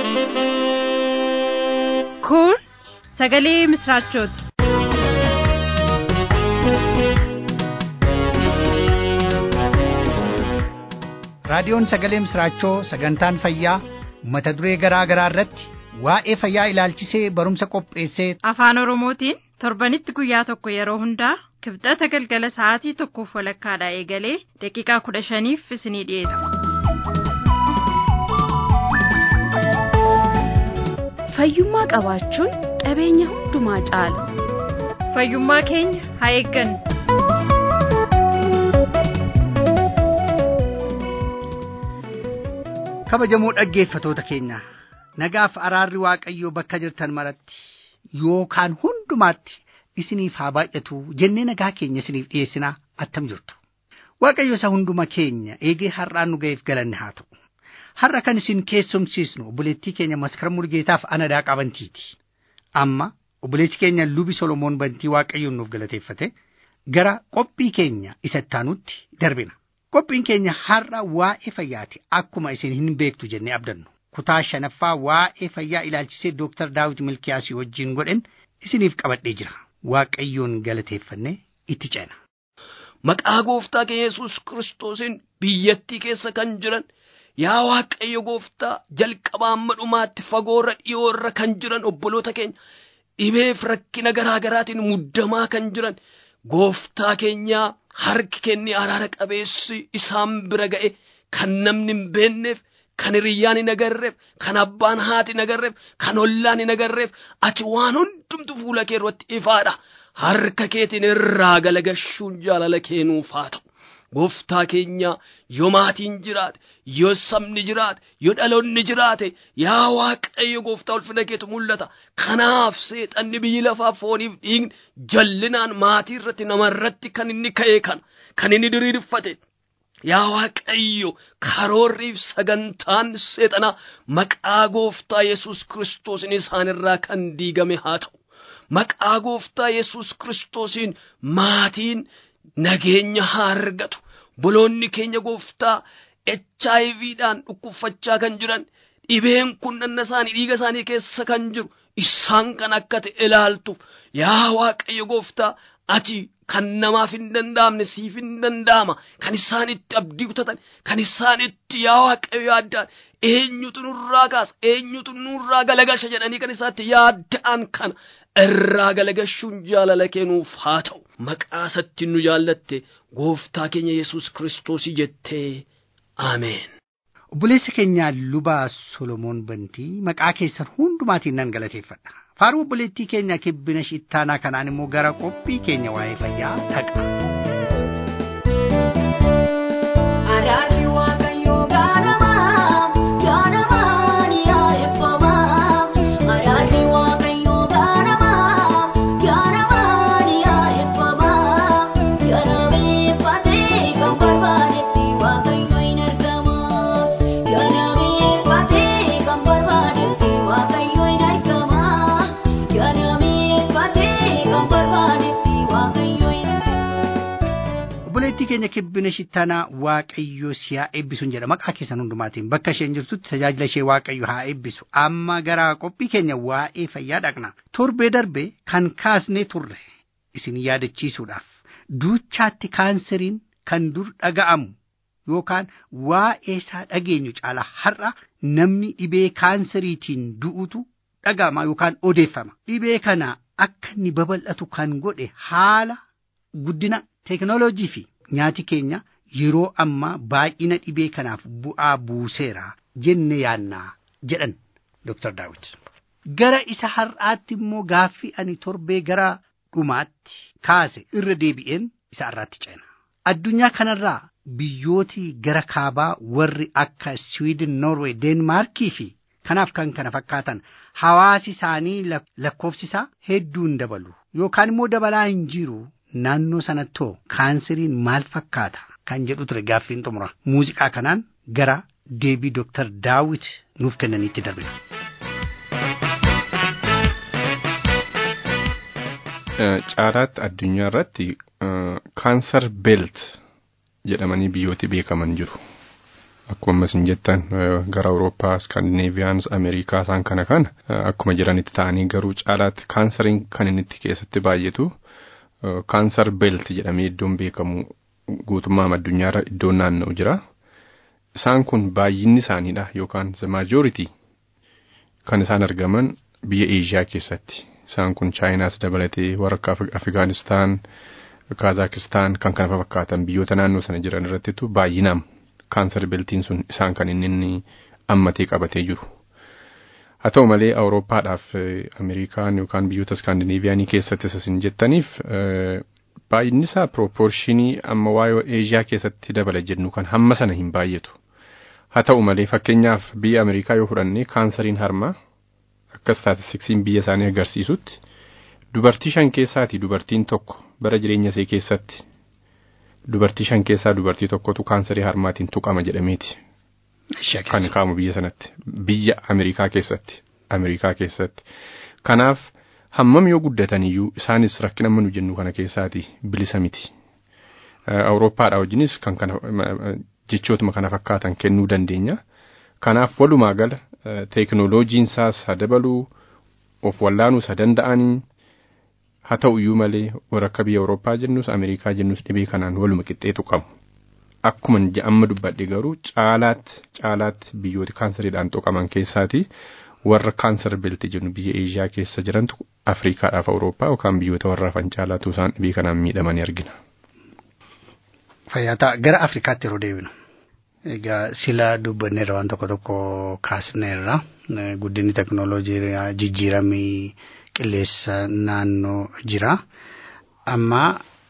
Kun sagalee misraachooti. Raadiyoon Sagalee Misraachoo sagantaan fayyaa mata duree garaa garaa irratti waa'ee fayyaa ilaalchisee barumsa qopheessee Afaan Oromootiin torbanitti guyyaa tokko yeroo hundaa kibxata galgala sa'aatii tokkoof walakkaadhaa eegalee daqiiqaa kudha shaniif isinii dhiyeessa. Fayyummaa qabaachuun qabeenya hundumaa caala. Fayyummaa keenya haa eeggannu. kabajamoo dhaggeeffatoota keenya nagaaf araarri waaqayyoo bakka jirtan maratti yookaan hundumaatti isiniif haa baay'atu jennee nagaa keenya isiniif dhiyeessinaa attam jirtu waaqayyo isa hunduma keenya eegee har'aan nu ga'eef galanne haa ta'u har'a kan isin keessumsiisnu obboleettii keenya maskara murgeetaaf anadaa qabantiiti amma obboleessi keenya lubi solomoon bantii waaqayyoon nuuf galateeffate gara qophii keenya isa ittaanutti darbina. Qophiin keenya har'a waa'ee fayyaati akkuma isin hin beektu jennee abdannu. Kutaa shanaffaa waa'ee fayyaa ilaalchisee Dooktar Daawit Milkiyaasii wajjin godhen isiniif qabadhee jira. Waaqayyoon galateeffannee itti ceena. Maqaa gooftaa keenya Yesuus Kiristoosiin biyyattii keessa kan jiran yaa Waaqayyo gooftaa jalqabaa amma dhumaatti fagoorra dhiyoorra kan jiran obboloota keenya dhibeef rakkina garaa garaatiin muddamaa kan jiran gooftaa keenyaa harki kenni araara qabeessi isaan bira ga'e kan namni hin beekneef kan hiriyyaan hin agarreef kan abbaan haati hin agarreef kan ollaan hin agarreef ati waan hundumtu fuula kee irratti ifaadha harka keetiin irraa galagashuun jaalala keenuuf haa ta'u. Gooftaa keenya yoo maatiin jiraate yoo sabni jiraate yoo dhaloonni jiraate yaa waaqayyo gooftaa ulfina keetu mul'ata kanaaf seexanni biyyi lafaa fooniif dhiigni jallinaan maatii irratti namarratti kan inni ka'e kana kan inni diriirfate yaa waaqayyo karoorriif sagantaan seexanaa maqaa gooftaa yesus kiristoosiin isaanirraa kan diigame haa ta'u maqaa gooftaa yesus kiristoosiin maatiin nageenya haa argatu boloonni keenya gooftaa HIVdhaan dhukkubfachaa kan jiran dhibeen kun dhanna isaanii dhiiga isaanii keessa kan jiru isaan kan akka ta'e ilaaltuuf yaa waaqayyo gooftaa ati kan namaaf hin danda'amne siif hin danda'ama kan isaan itti abdii kutatan kan isaan itti yaa waaqayyo yaaddaan eenyutu nurraa kaasa eenyutu nurraa galagasha jedhanii kan isaatti yaadda'an kana irraa galagashuun jaalala kennuuf haa ta'u maqaa isatti nu jaallatte gooftaa keenya yesus kiristoosii jettee ameen. Obboleessa keenya lubaa Solomoon Bantii maqaa keessan hundumaatiin nan galateeffadha. Faaruu obboleettii keenya kibbina shittaanaa kanaan immoo gara qophii keenya waa'ee fayyaa dhaqa. Araarri waaqayyoo gaanamaa gaanamaa ni yaa'effamaa. Araarri waaqayyoo gaanamaa gaanamaa ni yaa'effamaa. Ganameeffatee kan barbaadetti waaqayyo hin argamaa. Ganameeffatee kan barbaadetti waaqayyo hin argamaa. Ganameeffatee kan barbaadetti waaqayyo hin Obboleettii keenya kibbina shittaanaa Waaqayyo si haa eebbisuun jedha maqaa keessan hundumaatiin bakka isheen jirtutti tajaajila ishee Waaqayyo haa eebbisu amma gara qophii keenya waa'ee fayyaa dhaqna torbee darbe kan kaasnee turre isin yaadachiisuudhaaf duuchaatti kaanseriin kan dur dhaga'amu yookaan waa'ee isaa dhageenyu caala har'a namni dhibee kaanseriitiin du'utu dhaga'ama yookaan odeeffama dhibee kana akka inni babal'atu kan godhe haala guddina teekinooloojii fi nyaati keenya yeroo ammaa baay'ina dhibee kanaaf bu'aa buuseera jenne yaannaa jedhan Dr. Daawit. Gara isa har'aatti immoo gaaffii ani torbee gara dhumaatti kaase irra deebi'een isa har'aatti ceena. Addunyaa kanarraa biyyooti gara kaabaa warri akka Sweden, Norway, Deenmaarkii fi kanaaf kan kana fakkaatan hawaasi isaanii lak- lakkoofsi isaa hedduu hin dabalu yookaan immoo dabalaa hin jiru naannoo sanattoo kaanseriin maal fakkaata kan jedhu ture gaaffiin xumura muuziqaa kanaan gara deebii Dr. Daawit nuuf kennaniitti darbina. caalaatti addunyaa irratti kaansar beelt jedhamanii biyyooti beekaman jiru. akkuma ammas hin jettan gara Awurooppaa, Skandinaaviyaans, Ameerikaa isaan kana kana akkuma jiranitti ta'anii garuu caalaatti kaansariin kan inni itti keessatti baay'atu kaansar beelt jedhamee iddoon beekamu guutummaa addunyaarra iddoon naanna'u jira. Isaan kun baay'inni isaaniidha yookaan the majority kan isaan argaman biyya Eeshiyaa keessatti. Isaan kun Chaayinaas dabalatee warra akka Afgaanistaan, Kaazakistaan kan kana fakkaatan biyyoota naannoo sana jiran irrattitu baay'inaan kaansar beeltiin sun isaan kan inni inni ammatee qabatee jiru. Haa ta'u malee Awurooppaadhaaf Ameerikaan yookaan biyyoota Iskaandinaaviyaanii keessattis isin jettaniif baay'inni isaa pirooporshinii amma waa'ee Eeshiyaa keessatti dabala jennu kan hamma sana hin baay'atu. Haa ta'u malee fakkeenyaaf biyya Ameerikaa yoo fudhanne kaansariin harmaa akka staatistiksiin biyya isaanii agarsiisutti dubartii shan keessaati dubartiin tokko bara jireenya ishee keessatti dubartii shan keessaa dubartii tokkotu kaansarii harmaatiin tuqama jedhameeti. Kan kaamu biyya sanatti biyya Ameerikaa keessatti Ameerikaa keessatti kanaaf hammam yoo guddatan iyyuu isaanis rakkina amma nu jennu kana keessaati bilisa miti. Awurooppaadhaa wajjinis kan kana jechootuma kana fakkaatan kennuu dandeenya. Kanaaf walumaa gala teekinooloojiin isaas haa dabaluu of wallaanuus haa danda'anii haa ta'u iyyuu malee warra akka biyya Awurooppaa jennus Ameerikaa jennus dhibee kanaan waluma qixxeetu qabu. Akkuma amma dubbadhe garuu caalaatti caalaatti biyyoota kaansariidhaan tuqaman keessaati warra kaansar beelti jennu biyya Eeshiyaa keessa jirantu Afriikaadhaaf Awurooppaa yookaan biyyoota warra hafan caalaatu isaan dhibee kanaan miidhamanii argina. Fayyaa gara Afrikaatti yeroo deebinu. Egaa sila dubbanneerra waan tokko tokko kaasneerra guddinni teknooloojii jijjiiramii qilleensa naannoo jira. Amma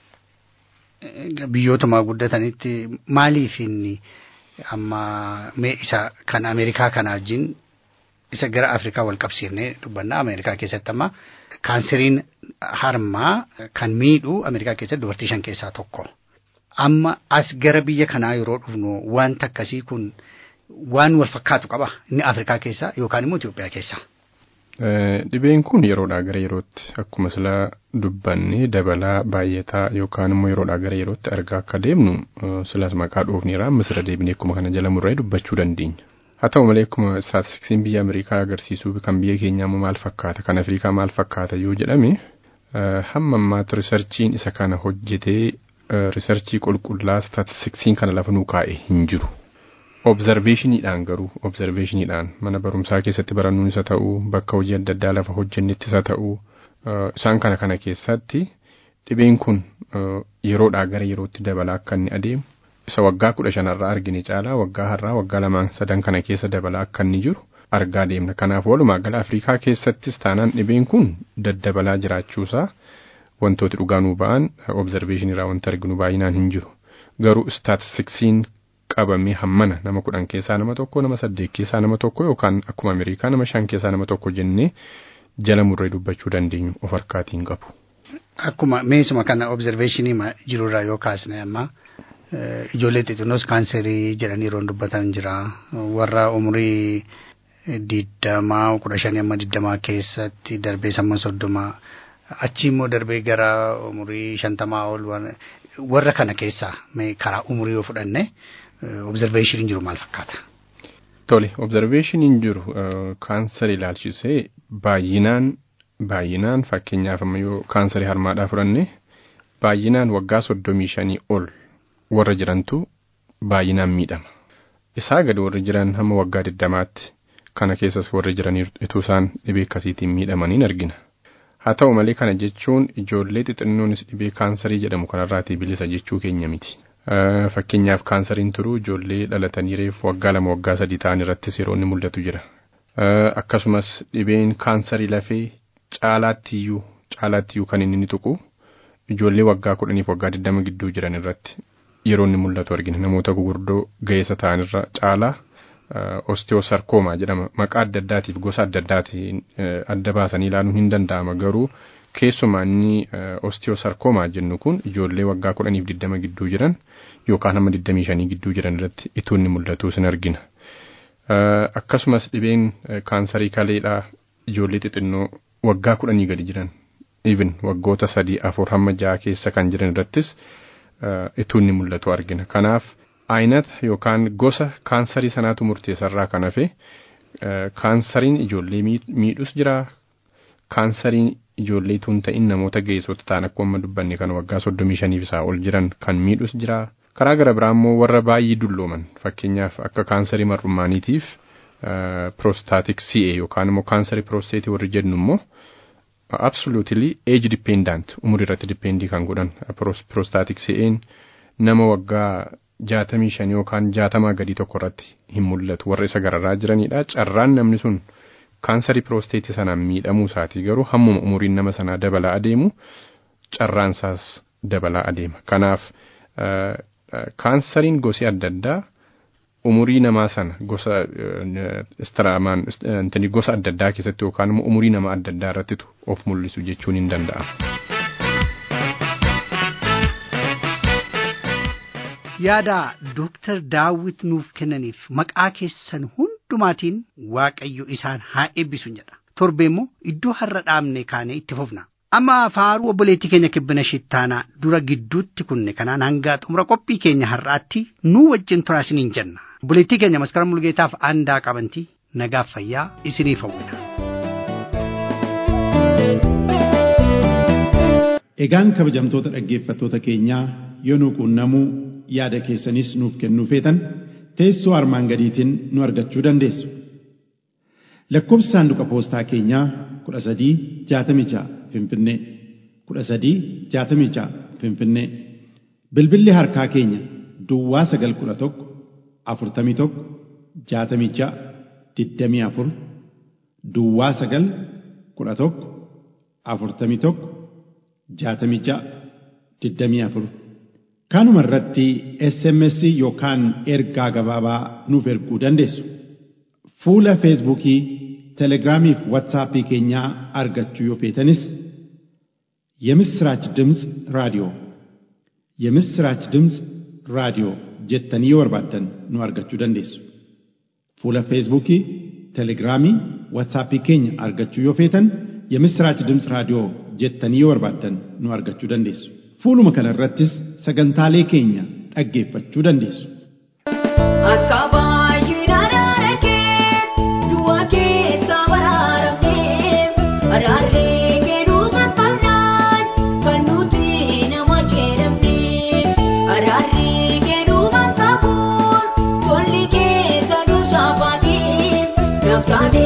biyyootuma guddatanitti maaliif inni amma mee isa kan Ameerikaa kana wajjin isa gara Afrikaa wal qabsiifnee dubbanna Ameerikaa keessatti amma kaanseriin harmaa kan miidhu Ameerikaa keessatti dubartii shan keessaa tokko. amma as gara biyya kanaa yeroo dhufnu wanta akkasii kun waan wal fakkaatu qaba inni Afrikaa keessa yookaan immoo Itoophiyaa keessa. Dhibeen kun yeroodhaa gara yerootti akkuma sila dubbanne dabalaa baay'ataa yookaan immoo yeroodhaa gara yerootti argaa akka deemnu silas maqaa dhoofneera amma sira deebinee akkuma kana jala murree dubbachuu dandeenya. Haa ta'u malee akkuma istaatistiksiin biyya Ameerikaa agarsiisuu kan biyya keenyaa immoo maal fakkaata kan Afrikaa maal fakkaata yoo jedhame hamma ammaatti riisarchiin isa kana hojjetee riisarchii qulqullaa staatistiksiin kana lafa nuu kaa'e hin jiru. Obzarveeshiniidhaan garuu obzarveeshiniidhaan mana barumsaa keessatti barannuun isa ta'uu bakka hojii adda addaa lafa hojjennettis isa ta'uu isaan kana kana keessatti dhibeen kun yeroodhaa gara yerootti dabalaa akka inni adeemu isa waggaa kudha shanarraa argine caalaa waggaa har'aa waggaa lamaan sadan kana keessa dabalaa akka inni jiru argaa deemna. Kanaaf walumaa gala Afrikaa keessattis taanaan dhibeen kun daddabalaa jiraachuusaa wantooti dhugaa nuu ba'an obzarveeshinirraa wanti arginu baay'inaan hin jiru. Garuu istaatistiksiin qabamee hammana nama kudhan keessaa nama tokko nama saddeet keessaa nama tokko yookaan akkuma Ameerikaa nama shan keessaa nama tokko jennee jala murree dubbachuu dandeenyu of harkaatiin qabu. Akkuma meesuma kana obzarveeshinii jirurraa yoo kaasne amma ijoollee xixinnoos kaanserii jedhanii yeroo dubbatan jira warra umurii digdamaa kudha shanii amma digdamaa keessatti darbee samma soddomaa achi immoo darbee gara umurii shantamaa ol warra kana keessaa karaa umurii yoo fudhanne obzarveeshiniin jiru maal fakkaata? Tole obzarveeshiniin jiru kaansarii ilaalchisee baay'inaan baay'inaan fakkeenyaaf amma yoo kaansarii harmaadhaa fudhanne baay'inaan waggaa soddomii shanii ol warra jirantu baay'inaan miidhama. Isaa gadi warri jiran hamma waggaa digdamaatti kana keessas warri jiran ituu isaan dhibee akkasiitiin miidhamaniin argina. Haa ta'u malee kana jechuun ijoollee xixinnoonis dhibee kaansarii jedhamu kanarraatii bilisa jechuu keenya miti. Fakkeenyaaf kaansariin turuu ijoollee dhalatanii reefu waggaa lama waggaa sadii ta'an irrattis yeroo inni mul'atu jira. Akkasumas dhibeen kaansarii lafee caalaattiyyuu caalaattiyyuu kan inni tuqu ijoollee waggaa kudhaniif waggaa digdama gidduu jiran irratti yeroo inni mul'atu argina namoota gurguddoo ga'eessa ta'anirra caalaa osteosarkoomaa jedhama maqaa adda addaatiif gosa adda addaatiin adda baasanii ilaaluun hin danda'ama garuu keessumaa inni osteosarkoomaa jennu kun ijoollee waggaa kudhaniif digdama gidduu jiran yookaan hamma digdamii shanii gidduu jiran irratti ituu inni mul'atu sin argina. Akkasumas dhibeen kaansarii kaleedhaa ijoollee xixinnoo waggaa kudhanii gadi jiran even waggoota sadii afur hamma ja'a keessa kan jiran irrattis ituu inni mul'atu argina. Kanaaf Aynata yookaan gosa kaansarii sanaatu murteessarraa kan hafe kaansariin ijoollee miidhus jira. Kaansariin ijoollee tun ta'in namoota geessota ta'an akkuma amma dubbanne kan waggaa soddomii shaniif isaa ol jiran kan miidhus jira. Karaa gara biraa immoo warra baay'ee dullooman fakkeenyaaf akka kaansarii mar'umaaniitiif prostaatik CA yookaan immoo kaansarii prosteetii warri jennu immoo absolutely age dependent umurii irratti dippeendii kan godhan prostaatik CA'n nama waggaa jaatamii shan yookaan jaatamaa gadii tokko irratti hin mul'atu warra isa gararraa jiranidha. Carraan namni sun kaansarii piroosteetii sanaan miidhamuu isaatii garuu hammuma umuriin nama sanaa dabalaa adeemu carraan isaas dabalaa adeema. Kanaaf kaansariin gosi adda addaa umurii namaa sana gosa istiraamaan gosa adda addaa keessatti yookaan immoo umurii nama adda addaa irrattitu of mul'isu jechuun hin danda'amu. yaada Dooktar Daawit nuuf kennaniif maqaa keessan hundumaatiin Waaqayyo isaan haa eebbisu jedha. Torbe immoo iddoo har'a dhaabne kaanee itti fufna. Amma faaruu obboleettii keenya kibbina shittaanaa dura gidduutti kunne kanaan hanga xumura qophii keenya har'aatti nu wajjin turaa isiniin jenna. Obboleettii keenya maskara mulgeetaaf aandaa qabantii nagaaf fayyaa isiniif hawwina. Egaan kabajamtoota dhaggeeffattoota keenyaa yoo nu quunnamuu yaada keessanis nuuf kennuu feetan teessoo armaan gadiitiin nu argachuu dandeessu. Lakkoobsi saanduqa poostaa keenyaa kudha sadii jaatamii ja'a Finfinnee kudha sadii jaatamii ja'a Finfinnee bilbilli harkaa keenya Duwwaa sagal kudha tokko afurtamii tokko jaatamii ja'a digdamii afur Duwwaa sagal kudha tokko afurtamii tokko jaatamii ja'a digdamii afur. Kanuma irratti SMS yookaan ergaa gabaabaa nuuf erguu dandeessu. Fuula Feesbuukii, Telegiraamii fi Waatsaappii keenyaa argachuu yoo feetanis የምስራች ድምፅ ራዲዮ የምስራች ድምፅ ራዲዮ jettanii yoo barbaaddan nu argachuu dandeessu. Fuula Feesbuukii, Telegiraamii, Waatsaappii keenya argachuu yoo feetan የምስራች ድምፅ raadiyoo jettanii yoo barbaaddan nu argachuu dandeessu. Fuuluma kana irrattis sagantaalee keenya dhaggeeffachuu dandeessu. Akka baay'ina araara kee du'a keessa baraaramnee araarree kennuu qaqqabnaan kan nuti nama jedhamne araarree kennuu qaqqabuun tolli keessa nu saafaatee naftaatee.